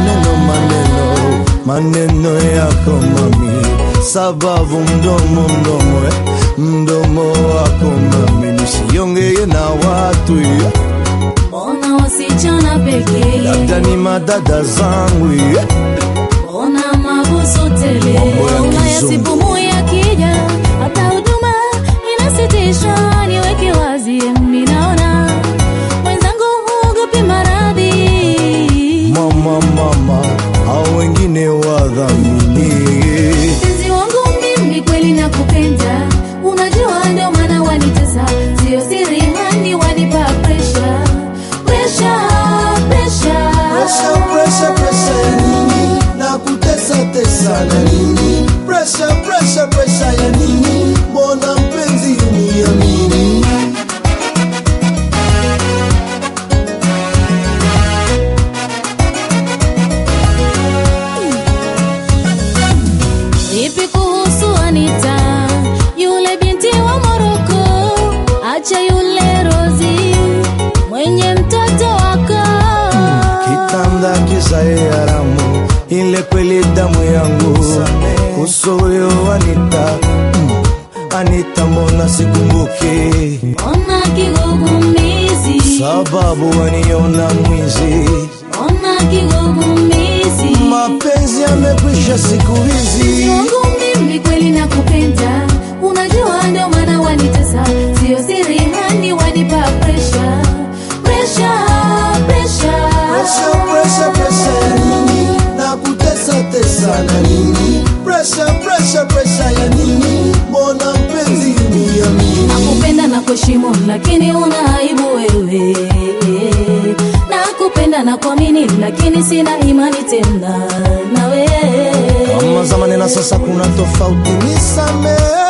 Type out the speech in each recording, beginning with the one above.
maneno maneno maneno yako mami, sababu mdomo mdomo eh, mdomo wako mami, nisiongee na watu eh, Mbona wasichana pekee? labda ni madada zangu eh. Mbona mabusu tele? Mambo ya Ulaya kizungu. sipumui akija, hata huduma inasitisha. Niweke wazi, mimi naona mwenzangu huogopi maradhi. Mama mama, hao wengine wadhamini Mpenzi wangu mimi kweli nakupenda, unajua ndio maana wanitesa, sio siri hani wanipa pressure, pressure, pressure. Pressure, pressure, pressure ya nini? Na kutesa tesa na nini? Pressure, pressure, pressure ya nini? Mbona mpenzi uniamini? Vipi kuhusu Anita, yule binti wa Moroko? Acha yule Rozi mwenye mtoto wako. Kitanda kisae haramu, ile kweli damu yangu. Kuso huyo Anita, mm, Anita mbona sikumbuki? Ona kigugumizi, Sababu waniona mwizi, ona kigugumizi. mapenzi yamekwisha siku hizi. wangu mimi kweli nakupenda, unajua ndio maana wanitesa, sio siri hani wanipa pressure, pressure, pressure. Pressure, pressure, pressure ya nini? Na kutesa tesa na nini? Pressure, pressure, pressure ya nini? Mbona mpenzi uniamini? Nakupenda na kuheshimu, lakini una aibu wewe. Nakupenda na kuamini, lakini sina imani tena nawe. Kama zamani na sasa kuna tofauti, nisamehe.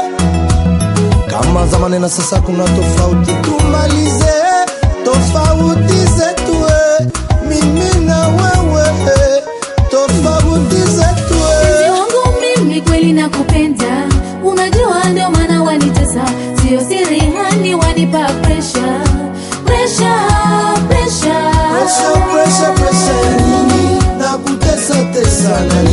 Kama zamani na sasa kuna tofauti, tumalize tofauti zetu, eh. mimi na wewe, eh. tofauti zetu. Mpenzi eh. wangu mimi kweli nakupenda, unajua ndio maana wanitesa, sio siri hani wanipa pressure, pressure, pressure. Pressure, pressure, pressure ya nini? Na kutesa tesa na